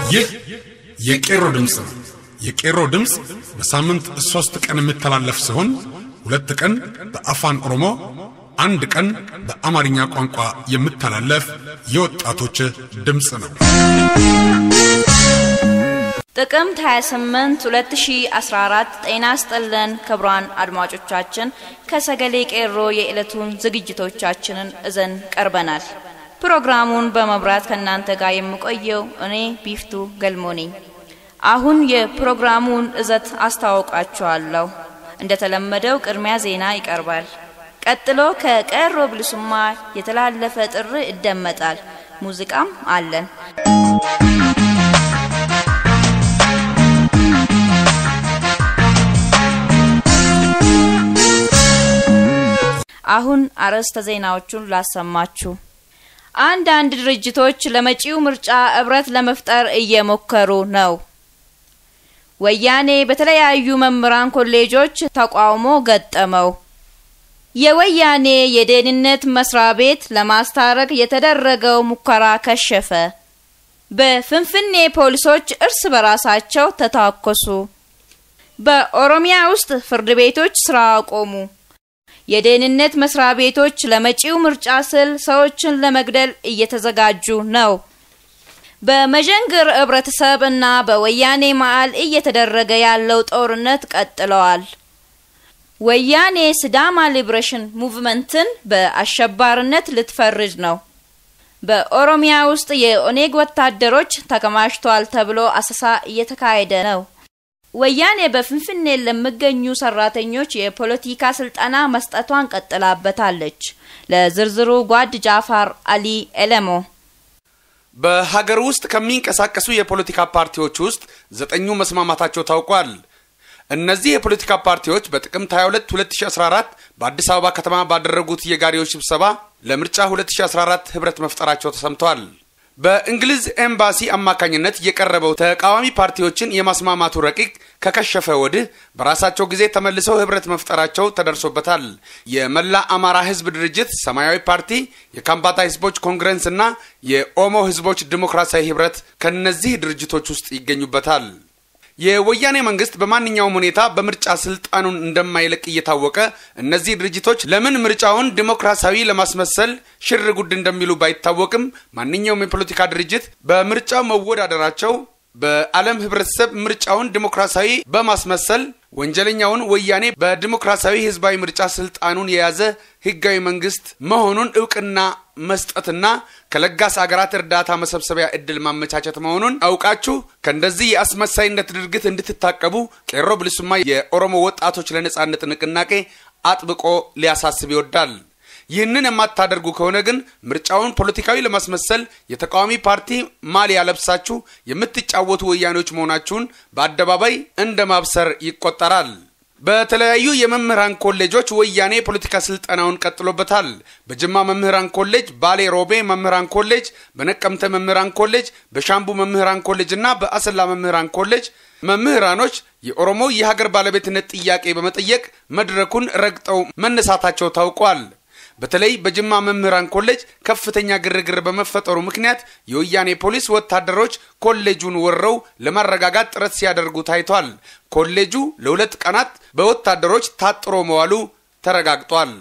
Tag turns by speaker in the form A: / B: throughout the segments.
A: ይህ የቄሮ ድምፅ ነው። የቄሮ ድምፅ በሳምንት ሦስት ቀን የሚተላለፍ ሲሆን ሁለት ቀን በአፋን ኦሮሞ፣ አንድ ቀን በአማርኛ ቋንቋ የሚተላለፍ የወጣቶች ድምፅ ነው።
B: ጥቅምት 28 2014 ጤና ስጥልን ክቡራን አድማጮቻችን፣ ከሰገሌ ቄሮ የዕለቱን ዝግጅቶቻችንን እዘን ቀርበናል። ፕሮግራሙን በመብራት ከእናንተ ጋር የምቆየው እኔ ቢፍቱ ገልሞ ነኝ። አሁን የፕሮግራሙን እዘት አስታውቃችኋለሁ። እንደተለመደው ቅድሚያ ዜና ይቀርባል። ቀጥሎ ከቄሮ ብልሱማ የተላለፈ ጥሪ ይደመጣል። ሙዚቃም አለን። አሁን አርዕስተ ዜናዎቹን ላሰማችሁ። አንዳንድ ድርጅቶች ለመጪው ምርጫ እብረት ለመፍጠር እየሞከሩ ነው። ወያኔ በተለያዩ መምህራን ኮሌጆች ተቃውሞ ገጠመው። የወያኔ የደህንነት መስሪያ ቤት ለማስታረቅ የተደረገው ሙከራ ከሸፈ። በፍንፍኔ ፖሊሶች እርስ በራሳቸው ተታኮሱ። በኦሮሚያ ውስጥ ፍርድ ቤቶች ስራ አቆሙ። የደህንነት መስሪያ ቤቶች ለመጪው ምርጫ ስል ሰዎችን ለመግደል እየተዘጋጁ ነው። በመዠንግር ህብረተሰብ እና በወያኔ መዓል እየተደረገ ያለው ጦርነት ቀጥለዋል። ወያኔ ሲዳማ ሊብሬሽን ሙቭመንትን በአሸባሪነት ልትፈርጅ ነው። በኦሮሚያ ውስጥ የኦኔግ ወታደሮች ተከማችተዋል ተብሎ አሰሳ እየተካሄደ ነው። ወያኔ በፍንፍኔ ለሚገኙ ሰራተኞች የፖለቲካ ስልጠና መስጠቷን ቀጥላበታለች። ለዝርዝሩ ጓድ ጃፋር አሊ ኤለሞ።
C: በሀገር ውስጥ ከሚንቀሳቀሱ የፖለቲካ ፓርቲዎች ውስጥ ዘጠኙ መስማማታቸው ታውቋል። እነዚህ የፖለቲካ ፓርቲዎች በጥቅምት 22 2014 በአዲስ አበባ ከተማ ባደረጉት የጋሪዎች ስብሰባ ለምርጫ 2014 ህብረት መፍጠራቸው ተሰምቷል። በእንግሊዝ ኤምባሲ አማካኝነት የቀረበው ተቃዋሚ ፓርቲዎችን የማስማማቱ ረቂቅ ከከሸፈ ወዲህ በራሳቸው ጊዜ ተመልሰው ህብረት መፍጠራቸው ተደርሶበታል። የመላ አማራ ህዝብ ድርጅት፣ ሰማያዊ ፓርቲ፣ የካምባታ ህዝቦች ኮንግረስ እና የኦሞ ህዝቦች ዲሞክራሲያዊ ህብረት ከነዚህ ድርጅቶች ውስጥ ይገኙበታል። የወያኔ መንግስት በማንኛውም ሁኔታ በምርጫ ስልጣኑን እንደማይለቅ እየታወቀ እነዚህ ድርጅቶች ለምን ምርጫውን ዲሞክራሲያዊ ለማስመሰል ሽር ጉድ እንደሚሉ ባይታወቅም ማንኛውም የፖለቲካ ድርጅት በምርጫው መወዳደራቸው በዓለም ህብረተሰብ ምርጫውን ዲሞክራሲያዊ በማስመሰል ወንጀለኛውን ወያኔ በዲሞክራሲያዊ ህዝባዊ ምርጫ ስልጣኑን የያዘ ህጋዊ መንግስት መሆኑን እውቅና መስጠትና ከለጋስ አገራት እርዳታ መሰብሰቢያ እድል ማመቻቸት መሆኑን አውቃችሁ ከእንደዚህ የአስመሳይነት ድርጊት እንድትታቀቡ ቄሮ ብልሱማ የኦሮሞ ወጣቶች ለነጻነት ንቅናቄ አጥብቆ ሊያሳስብ ይወዳል። ይህንን የማታደርጉ ከሆነ ግን ምርጫውን ፖለቲካዊ ለማስመሰል የተቃዋሚ ፓርቲ ማሊያ ለብሳችሁ የምትጫወቱ ወያኔዎች መሆናችሁን በአደባባይ እንደ ማብሰር ይቆጠራል። በተለያዩ የመምህራን ኮሌጆች ወያኔ የፖለቲካ ስልጠናውን ቀጥሎበታል። በጅማ መምህራን ኮሌጅ፣ ባሌ ሮቤ መምህራን ኮሌጅ፣ በነቀምተ መምህራን ኮሌጅ፣ በሻምቡ መምህራን ኮሌጅ እና በአሰላ መምህራን ኮሌጅ መምህራኖች የኦሮሞ የሀገር ባለቤትነት ጥያቄ በመጠየቅ መድረኩን ረግጠው መነሳታቸው ታውቋል። በተለይ በጅማ መምህራን ኮሌጅ ከፍተኛ ግርግር በመፈጠሩ ምክንያት የወያኔ ፖሊስ ወታደሮች ኮሌጁን ወረው ለማረጋጋት ጥረት ሲያደርጉ ታይቷል። ኮሌጁ ለሁለት ቀናት በወታደሮች ታጥሮ መዋሉ ተረጋግጧል።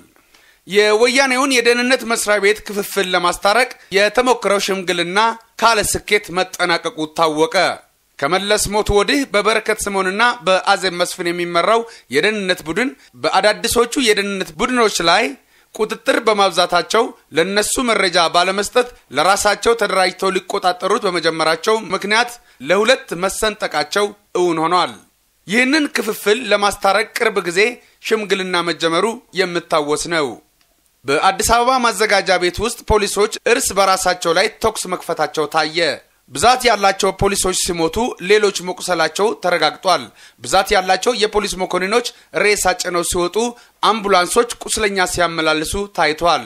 C: የወያኔውን የደህንነት መስሪያ ቤት ክፍፍል ለማስታረቅ የተሞከረው ሽምግልና ካለ ስኬት መጠናቀቁ ታወቀ። ከመለስ ሞት ወዲህ በበረከት ስምኦንና በአዜብ መስፍን የሚመራው የደህንነት ቡድን በአዳዲሶቹ የደህንነት ቡድኖች ላይ ቁጥጥር በማብዛታቸው ለነሱ መረጃ ባለመስጠት ለራሳቸው ተደራጅተው ሊቆጣጠሩት በመጀመራቸው ምክንያት ለሁለት መሰንጠቃቸው እውን ሆኗል። ይህንን ክፍፍል ለማስታረቅ ቅርብ ጊዜ ሽምግልና መጀመሩ የሚታወስ ነው። በአዲስ አበባ ማዘጋጃ ቤት ውስጥ ፖሊሶች እርስ በራሳቸው ላይ ተኩስ መክፈታቸው ታየ። ብዛት ያላቸው ፖሊሶች ሲሞቱ ሌሎች መቁሰላቸው ተረጋግጧል። ብዛት ያላቸው የፖሊስ መኮንኖች ሬሳ ጭነው ሲወጡ፣ አምቡላንሶች ቁስለኛ ሲያመላልሱ ታይቷል።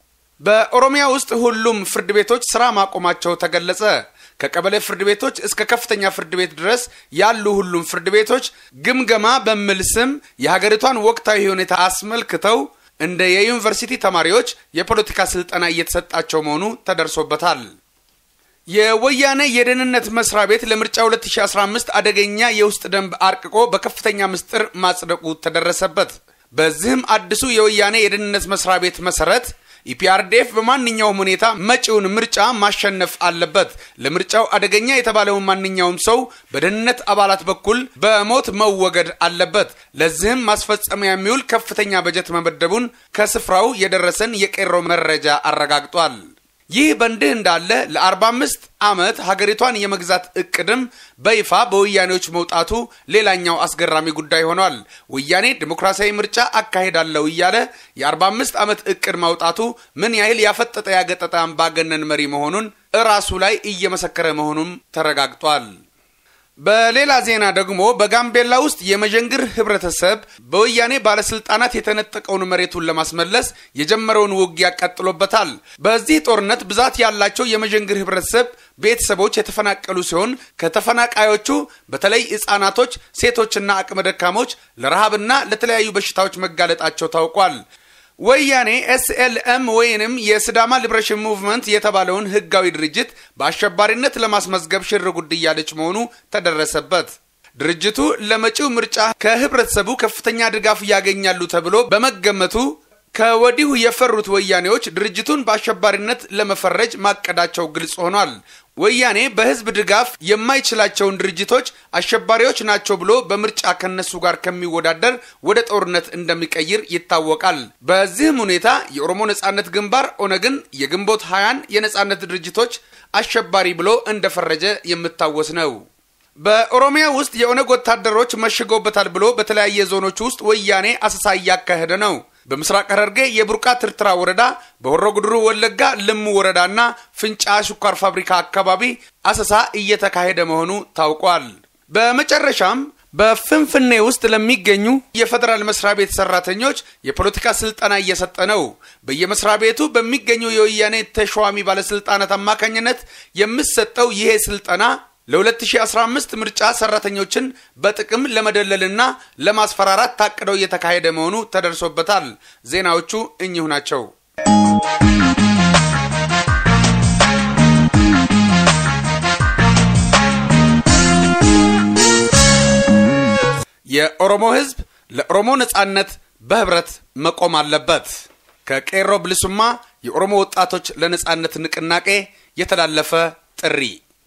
C: በኦሮሚያ ውስጥ ሁሉም ፍርድ ቤቶች ስራ ማቆማቸው ተገለጸ። ከቀበሌ ፍርድ ቤቶች እስከ ከፍተኛ ፍርድ ቤት ድረስ ያሉ ሁሉም ፍርድ ቤቶች ግምገማ በሚል ስም የሀገሪቷን ወቅታዊ ሁኔታ አስመልክተው እንደ የዩኒቨርሲቲ ተማሪዎች የፖለቲካ ስልጠና እየተሰጣቸው መሆኑ ተደርሶበታል። የወያኔ የደህንነት መስሪያ ቤት ለምርጫ 2015 አደገኛ የውስጥ ደንብ አርቅቆ በከፍተኛ ምስጢር ማጽደቁ ተደረሰበት። በዚህም አዲሱ የወያኔ የደህንነት መስሪያ ቤት መሰረት ኢፒአርዴፍ በማንኛውም ሁኔታ መጪውን ምርጫ ማሸነፍ አለበት። ለምርጫው አደገኛ የተባለውን ማንኛውም ሰው በደህንነት አባላት በኩል በሞት መወገድ አለበት። ለዚህም ማስፈጸሚያ የሚውል ከፍተኛ በጀት መመደቡን ከስፍራው የደረሰን የቄሮ መረጃ አረጋግጧል። ይህ በእንዲህ እንዳለ ለ45 ዓመት ሀገሪቷን የመግዛት እቅድም በይፋ በወያኔዎች መውጣቱ ሌላኛው አስገራሚ ጉዳይ ሆኗል። ወያኔ ዲሞክራሲያዊ ምርጫ አካሄዳለሁ እያለ የ45 ዓመት እቅድ ማውጣቱ ምን ያህል ያፈጠጠ ያገጠጠ አምባገነን መሪ መሆኑን እራሱ ላይ እየመሰከረ መሆኑም ተረጋግጧል። በሌላ ዜና ደግሞ በጋምቤላ ውስጥ የመዠንግር ህብረተሰብ በወያኔ ባለስልጣናት የተነጠቀውን መሬቱን ለማስመለስ የጀመረውን ውጊያ ቀጥሎበታል። በዚህ ጦርነት ብዛት ያላቸው የመዠንግር ህብረተሰብ ቤተሰቦች የተፈናቀሉ ሲሆን ከተፈናቃዮቹ በተለይ ህጻናቶች፣ ሴቶችና አቅመ ደካሞች ለረሃብና ለተለያዩ በሽታዎች መጋለጣቸው ታውቋል። ወያኔ ኤስኤልኤም ወይንም የስዳማ ሊብሬሽን ሙቭመንት የተባለውን ህጋዊ ድርጅት በአሸባሪነት ለማስመዝገብ ሽር ጉድ እያለች መሆኑ ተደረሰበት። ድርጅቱ ለመጪው ምርጫ ከህብረተሰቡ ከፍተኛ ድጋፍ ያገኛሉ ተብሎ በመገመቱ ከወዲሁ የፈሩት ወያኔዎች ድርጅቱን በአሸባሪነት ለመፈረጅ ማቀዳቸው ግልጽ ሆኗል። ወያኔ በህዝብ ድጋፍ የማይችላቸውን ድርጅቶች አሸባሪዎች ናቸው ብሎ በምርጫ ከነሱ ጋር ከሚወዳደር ወደ ጦርነት እንደሚቀይር ይታወቃል። በዚህም ሁኔታ የኦሮሞ ነጻነት ግንባር ኦነግን፣ የግንቦት ሀያን የነጻነት ድርጅቶች አሸባሪ ብሎ እንደፈረጀ የሚታወስ ነው። በኦሮሚያ ውስጥ የኦነግ ወታደሮች መሽገውበታል ብሎ በተለያየ ዞኖች ውስጥ ወያኔ አሰሳ እያካሄደ ነው። በምስራቅ ሐረርጌ የቡርቃ ትርትራ ወረዳ፣ በሆሮ ጉድሩ ወለጋ ልሙ ወረዳና ፍንጫ ስኳር ፋብሪካ አካባቢ አሰሳ እየተካሄደ መሆኑ ታውቋል። በመጨረሻም በፍንፍኔ ውስጥ ለሚገኙ የፌዴራል መስሪያ ቤት ሰራተኞች የፖለቲካ ስልጠና እየሰጠ ነው። በየመስሪያ ቤቱ በሚገኙ የወያኔ ተሿሚ ባለስልጣናት አማካኝነት የሚሰጠው ይሄ ስልጠና ለ2015 ምርጫ ሰራተኞችን በጥቅም ለመደለልና ለማስፈራራት ታቅደው እየተካሄደ መሆኑ ተደርሶበታል። ዜናዎቹ እኚሁ ናቸው። የኦሮሞ ሕዝብ ለኦሮሞ ነጻነት በህብረት መቆም አለበት። ከቄሮ ብልሱማ የኦሮሞ ወጣቶች ለነጻነት ንቅናቄ የተላለፈ ጥሪ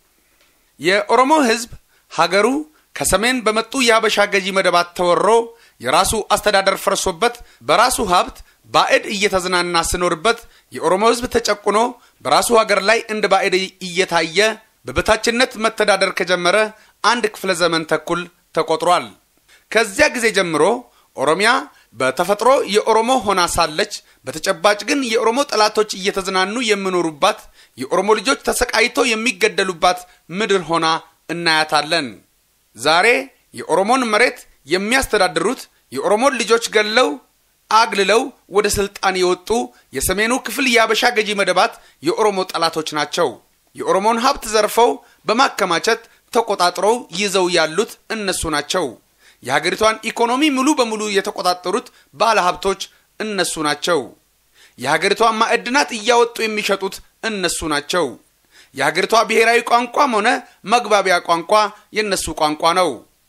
C: የኦሮሞ ህዝብ ሀገሩ ከሰሜን በመጡ የሀበሻ ገዢ መደባት ተወሮ የራሱ አስተዳደር ፈርሶበት በራሱ ሀብት ባዕድ እየተዝናና ስኖርበት የኦሮሞ ህዝብ ተጨቁኖ በራሱ ሀገር ላይ እንደ ባዕድ እየታየ በበታችነት መተዳደር ከጀመረ አንድ ክፍለ ዘመን ተኩል ተቆጥሯል። ከዚያ ጊዜ ጀምሮ ኦሮሚያ በተፈጥሮ የኦሮሞ ሆና ሳለች በተጨባጭ ግን የኦሮሞ ጠላቶች እየተዝናኑ የሚኖሩባት የኦሮሞ ልጆች ተሰቃይተው የሚገደሉባት ምድር ሆና እናያታለን። ዛሬ የኦሮሞን መሬት የሚያስተዳድሩት የኦሮሞን ልጆች ገለው አግልለው ወደ ስልጣን የወጡ የሰሜኑ ክፍል የአበሻ ገዢ መደባት የኦሮሞ ጠላቶች ናቸው። የኦሮሞን ሀብት ዘርፈው በማከማቸት ተቆጣጥረው ይዘው ያሉት እነሱ ናቸው። የሀገሪቷን ኢኮኖሚ ሙሉ በሙሉ የተቆጣጠሩት ባለ ሀብቶች እነሱ ናቸው። የሀገሪቷን ማዕድናት እያወጡ የሚሸጡት እነሱ ናቸው። የሀገሪቷ ብሔራዊ ቋንቋም ሆነ መግባቢያ ቋንቋ የእነሱ ቋንቋ ነው።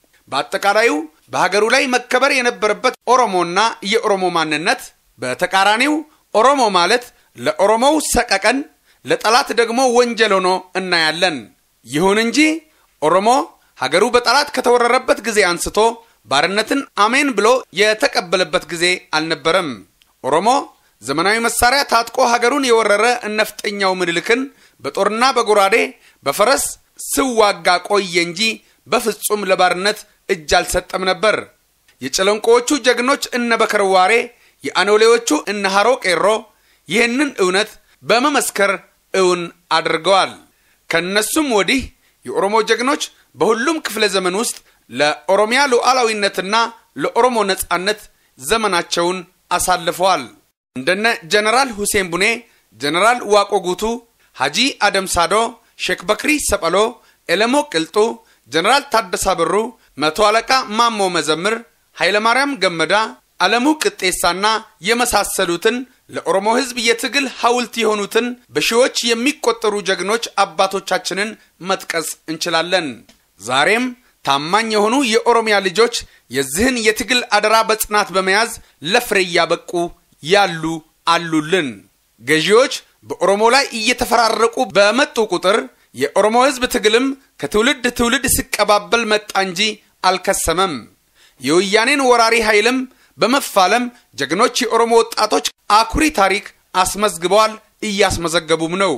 C: በአጠቃላዩ በሀገሩ ላይ መከበር የነበረበት ኦሮሞና የኦሮሞ ማንነት፣ በተቃራኒው ኦሮሞ ማለት ለኦሮሞው ሰቀቀን፣ ለጠላት ደግሞ ወንጀል ሆኖ እናያለን። ይሁን እንጂ ኦሮሞ ሀገሩ በጠላት ከተወረረበት ጊዜ አንስቶ ባርነትን አሜን ብሎ የተቀበለበት ጊዜ አልነበረም። ኦሮሞ ዘመናዊ መሳሪያ ታጥቆ ሀገሩን የወረረ እነፍጠኛው ምኒልክን በጦርና በጎራዴ በፈረስ ስዋጋ ቆየ እንጂ በፍጹም ለባርነት እጅ አልሰጠም ነበር። የጨለንቆዎቹ ጀግኖች እነ በከርዋሬ፣ የአኖሌዎቹ እነ ሐሮ ቄሮ ይህንን እውነት በመመስከር እውን አድርገዋል። ከነሱም ወዲህ የኦሮሞ ጀግኖች በሁሉም ክፍለ ዘመን ውስጥ ለኦሮሚያ ሉዓላዊነትና ለኦሮሞ ነጻነት ዘመናቸውን አሳልፈዋል። እንደነ ጀነራል ሁሴን ቡኔ፣ ጀነራል ዋቆ ጉቱ፣ ሐጂ አደም ሳዶ፣ ሼክ በክሪ ሰጳሎ፣ ኤለሞ ቅልጡ፣ ጀነራል ታደሳ ብሩ፣ መቶ አለቃ ማሞ መዘምር፣ ኃይለማርያም ገመዳ፣ አለሙ ቅጤሳና የመሳሰሉትን ለኦሮሞ ሕዝብ የትግል ሐውልት የሆኑትን በሺዎች የሚቆጠሩ ጀግኖች አባቶቻችንን መጥቀስ እንችላለን። ዛሬም ታማኝ የሆኑ የኦሮሚያ ልጆች የዚህን የትግል አደራ በጽናት በመያዝ ለፍሬ እያበቁ ያሉ አሉልን። ገዢዎች በኦሮሞ ላይ እየተፈራረቁ በመጡ ቁጥር የኦሮሞ ሕዝብ ትግልም ከትውልድ ትውልድ ሲቀባበል መጣ እንጂ አልከሰመም። የወያኔን ወራሪ ኃይልም በመፋለም ጀግኖች የኦሮሞ ወጣቶች አኩሪ ታሪክ አስመዝግበዋል፣ እያስመዘገቡም ነው።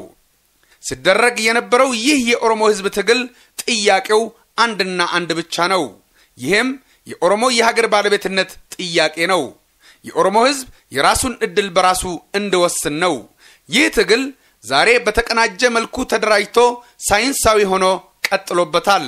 C: ሲደረግ የነበረው ይህ የኦሮሞ ሕዝብ ትግል ጥያቄው አንድና አንድ ብቻ ነው። ይህም የኦሮሞ የሀገር ባለቤትነት ጥያቄ ነው። የኦሮሞ ሕዝብ የራሱን ዕድል በራሱ እንዲወስን ነው። ይህ ትግል ዛሬ በተቀናጀ መልኩ ተደራጅቶ ሳይንሳዊ ሆኖ ቀጥሎበታል።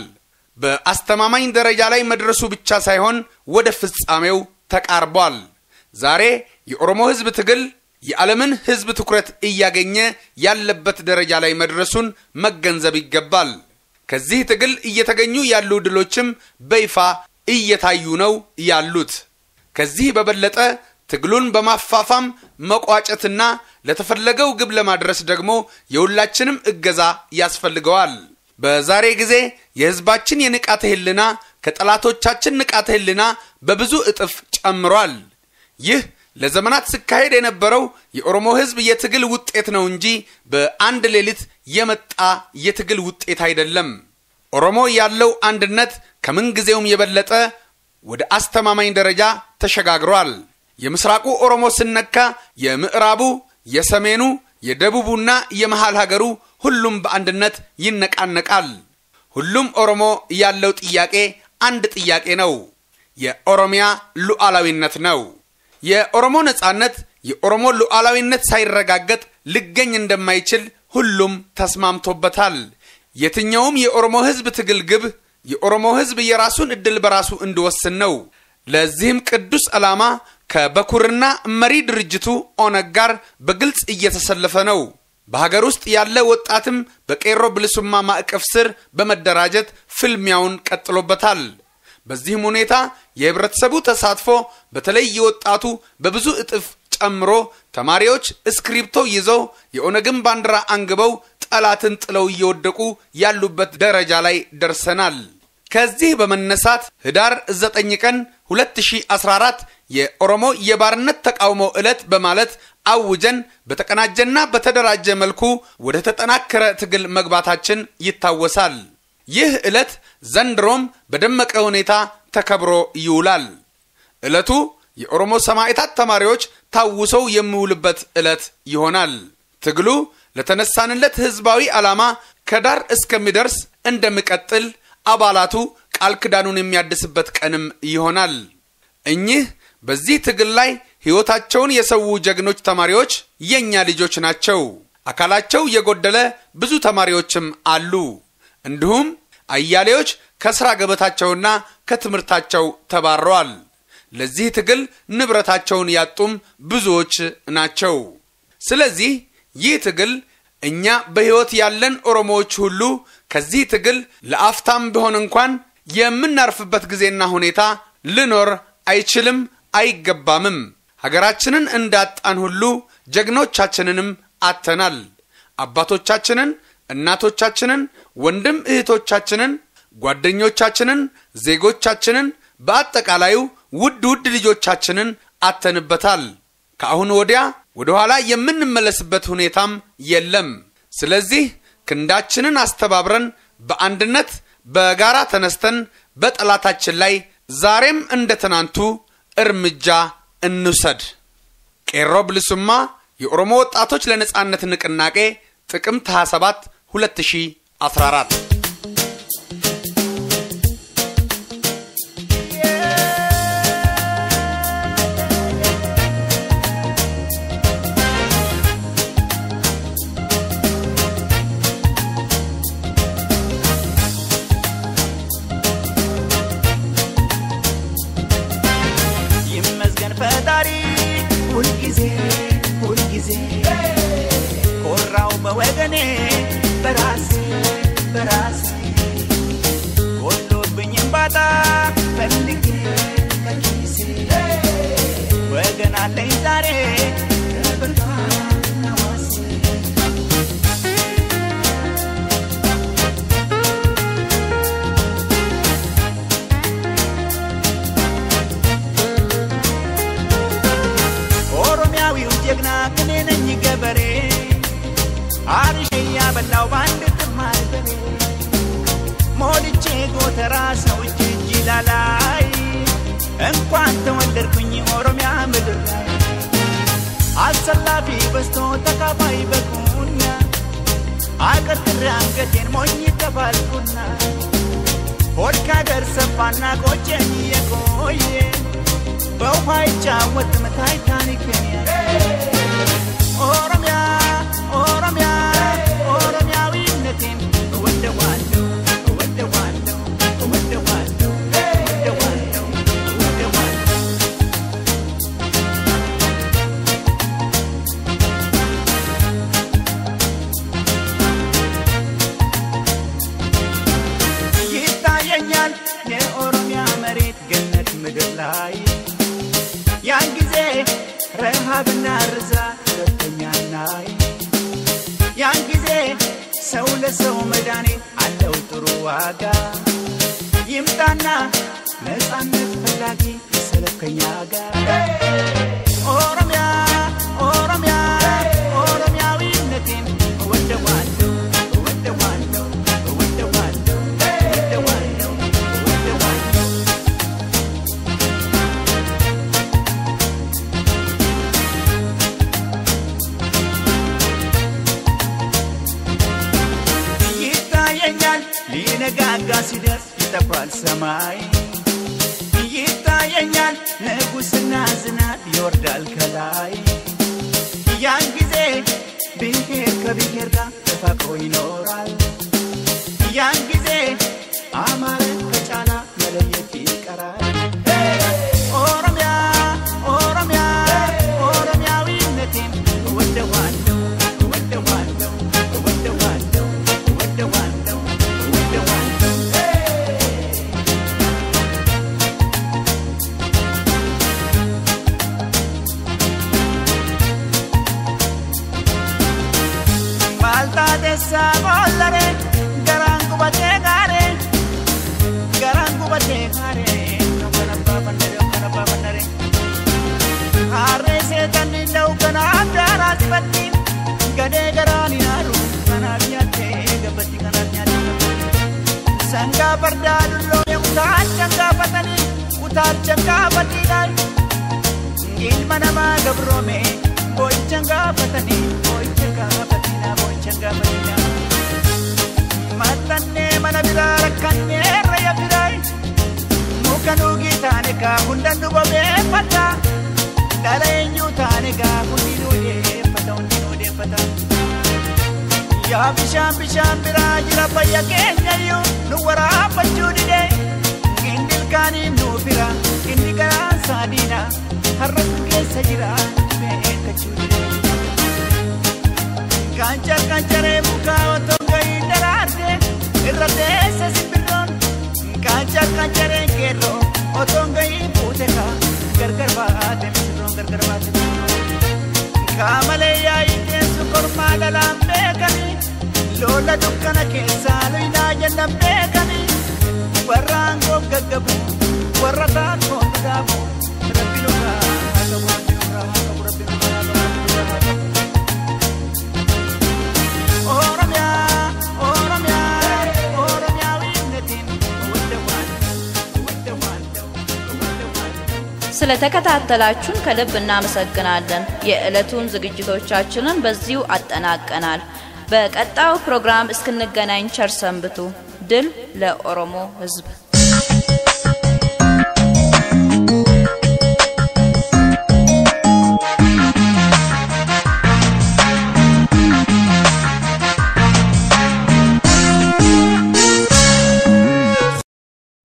C: በአስተማማኝ ደረጃ ላይ መድረሱ ብቻ ሳይሆን ወደ ፍጻሜው ተቃርቧል። ዛሬ የኦሮሞ ሕዝብ ትግል የዓለምን ሕዝብ ትኩረት እያገኘ ያለበት ደረጃ ላይ መድረሱን መገንዘብ ይገባል። ከዚህ ትግል እየተገኙ ያሉ ድሎችም በይፋ እየታዩ ነው ያሉት። ከዚህ በበለጠ ትግሉን በማፋፋም መቋጨትና ለተፈለገው ግብ ለማድረስ ደግሞ የሁላችንም እገዛ ያስፈልገዋል። በዛሬ ጊዜ የሕዝባችን የንቃተ ሕሊና ከጠላቶቻችን ንቃተ ሕሊና በብዙ እጥፍ ጨምሯል። ይህ ለዘመናት ሲካሄድ የነበረው የኦሮሞ ሕዝብ የትግል ውጤት ነው እንጂ በአንድ ሌሊት የመጣ የትግል ውጤት አይደለም። ኦሮሞ ያለው አንድነት ከምንጊዜውም የበለጠ ወደ አስተማማኝ ደረጃ ተሸጋግሯል። የምስራቁ ኦሮሞ ስነካ የምዕራቡ፣ የሰሜኑ፣ የደቡቡና የመሃል ሀገሩ ሁሉም በአንድነት ይነቃነቃል። ሁሉም ኦሮሞ ያለው ጥያቄ አንድ ጥያቄ ነው። የኦሮሚያ ሉዓላዊነት ነው። የኦሮሞ ነጻነት፣ የኦሮሞ ሉዓላዊነት ሳይረጋገጥ ሊገኝ እንደማይችል ሁሉም ተስማምቶበታል። የትኛውም የኦሮሞ ሕዝብ ትግል ግብ የኦሮሞ ሕዝብ የራሱን ዕድል በራሱ እንዲወስን ነው። ለዚህም ቅዱስ ዓላማ ከበኩርና መሪ ድርጅቱ ኦነግ ጋር በግልጽ እየተሰለፈ ነው። በሀገር ውስጥ ያለ ወጣትም በቄሮ ብልሱማ ማዕቀፍ ስር በመደራጀት ፍልሚያውን ቀጥሎበታል። በዚህም ሁኔታ የህብረተሰቡ ተሳትፎ በተለይ የወጣቱ በብዙ እጥፍ ጨምሮ ተማሪዎች እስክሪብቶ ይዘው የኦነግን ባንዲራ አንግበው ጠላትን ጥለው እየወደቁ ያሉበት ደረጃ ላይ ደርሰናል። ከዚህ በመነሳት ህዳር 9 ቀን 2014 የኦሮሞ የባርነት ተቃውሞ ዕለት በማለት አውጀን በተቀናጀና በተደራጀ መልኩ ወደ ተጠናከረ ትግል መግባታችን ይታወሳል። ይህ ዕለት ዘንድሮም በደመቀ ሁኔታ ተከብሮ ይውላል። ዕለቱ የኦሮሞ ሰማዕታት ተማሪዎች ታውሰው የሚውልበት ዕለት ይሆናል። ትግሉ ለተነሳንለት ህዝባዊ ዓላማ ከዳር እስከሚደርስ እንደሚቀጥል አባላቱ ቃል ክዳኑን የሚያድስበት ቀንም ይሆናል። እኚህ በዚህ ትግል ላይ ሕይወታቸውን የሰዉ ጀግኖች ተማሪዎች የእኛ ልጆች ናቸው። አካላቸው የጎደለ ብዙ ተማሪዎችም አሉ። እንዲሁም አያሌዎች ከሥራ ገበታቸውና ከትምህርታቸው ተባረዋል። ለዚህ ትግል ንብረታቸውን ያጡም ብዙዎች ናቸው። ስለዚህ ይህ ትግል እኛ በሕይወት ያለን ኦሮሞዎች ሁሉ ከዚህ ትግል ለአፍታም ቢሆን እንኳን የምናርፍበት ጊዜና ሁኔታ ልኖር አይችልም፣ አይገባምም። ሀገራችንን እንዳጣን ሁሉ ጀግኖቻችንንም አተናል። አባቶቻችንን፣ እናቶቻችንን፣ ወንድም እህቶቻችንን፣ ጓደኞቻችንን፣ ዜጎቻችንን፣ በአጠቃላዩ ውድ ውድ ልጆቻችንን አተንበታል። ከአሁን ወዲያ ወደ ኋላ የምንመለስበት ሁኔታም የለም። ስለዚህ ክንዳችንን አስተባብረን በአንድነት በጋራ ተነስተን በጠላታችን ላይ ዛሬም እንደ ትናንቱ እርምጃ እንውሰድ። ቄሮ ብልሱማ የኦሮሞ ወጣቶች ለነጻነት ንቅናቄ ጥቅምት 27 2014
D: ይመስገን ፈጣሪ ሁልጊዜ ሁልጊዜ ኮራው በወገኔ በራሴ በራሴ ጎሎብኝም ባጣ ፈልጌ በኪሴ አለኝ ዛሬ ከበርካና ዋሴ ኦሮሚያዊው ጀግና እኔ ነኝ ገበሬ አርሼ ያበላው በአንድ ጥማድ በሬ ሞልቼ ጎተራ ሰው እጅ እጅ ላላይ እንኳን ተወለድኩኝ ኦሮሚያ ምድር ላይ አሰላፊ በዝቶ ተካፋይ በቁና አቀርቅሬ አንገቴን ሞኝ ተባልኩና ሆድ ካገር ሰፋና ቆጨኝ የቆየ በውሃ ይጫወትም ታይታኒክን ኦሮሚያ ኦሮሚያ ኦሮሚያዊነቴን እወደዋለሁ እወደዋለሁ እወደዋለሁ እወደዋለሁ እወደዋለሁ ይታየኛል የኦሮሚያ መሬት ገነት ምድር ላይ ያን ጊዜ ረሃብና ርዛት ሁለተኛናይ ያን ጊዜ ሰው ለሰው መድኃኒት አለው ጥሩ ዋጋ ይምጣና ነፃነት ፈላጊ ይሰለፍ ከኛ ጋር ኦሮሚያ ኦሮሚያ ኦሮሚያዊነቴን እወደዋለሁ እወደዋለሁ እወደዋለሁ እወደዋለሁ እወደዋለሁ ይታየኛል ሊነጋጋ ሲደርስ ይጠፋል ሰማይ ይታየኛል ንጉስና ዝናብ ይወርዳል ከላይ ያን ጊዜ ብሔር ከብሔር ጋር ተፋቅሮ ይኖራል ያን ጊዜ አማረ ከጫላ መለየት ይቀራል ኦሮሚያ ኦሮሚያ ኦሮሚያዊነቴን እወደዋለሁ እወደዋለሁ እወደዋለሁ እወደዋለሁ እወደዋለሁ Maltaatessa bollare garaan gubatee gaaree garaan gubatee gaaree kan abbaa bandare kan abbaa bandare harree seetan lilla'u kanaaf daaraa sibatti gadee garaan hin haaru kanaaf nyaattee gabbatti kanaaf nyaattee sangaa fardaa dulloome utaalchan gaafatanii utaalchan gaafatiidhaan ilma namaa gabroome boo'ichan gaafatanii boo'icha gaafatina boo'ichan gaafatina maxxannee mana biraa rakkannee raya biraa muka nuugii taane kaa hundan nu bobeeffata dhala eenyuu taane kaa hundi nu deeffata hundi nu deeffata yaa bishaan bishaan biraa jira fayya keenyayyuu nu waraabbachuu dide inni ilkaaniin nu bira inni garaan saadiina har'a nu keessa jira beekachuu dide Kancar kancaree mukaa otoo gahii daraarte irra teessa simbirroon Kancar kancaree keerroo otoo gahii fuute kaa gargar baate misirroon gargar baate misirroon Qaamalee yaa'ii teessu kormaa dhalaan beekanii loola dukkana keessaa luyinaa jennan beekanii warra aangoo gaggabu warra taakkoon dhugaabu rabbi nugaa haa qabu rabbi nugaa haa qabu rabbi nugaa haa qabu rabbi nugaa haa qabu Oromia, Oromia, Oromiያዊነቴን እወደዋለሁ፣ እወደዋለሁ፣ እወደዋለሁ።
B: ስለተከታተላችሁን ከልብ እናመሰግናለን። የዕለቱን ዝግጅቶቻችንን በዚሁ አጠናቀናል። በቀጣዩ ፕሮግራም እስክንገናኝ ቸር ሰንብቱ። ድል ለኦሮሞ ሕዝብ!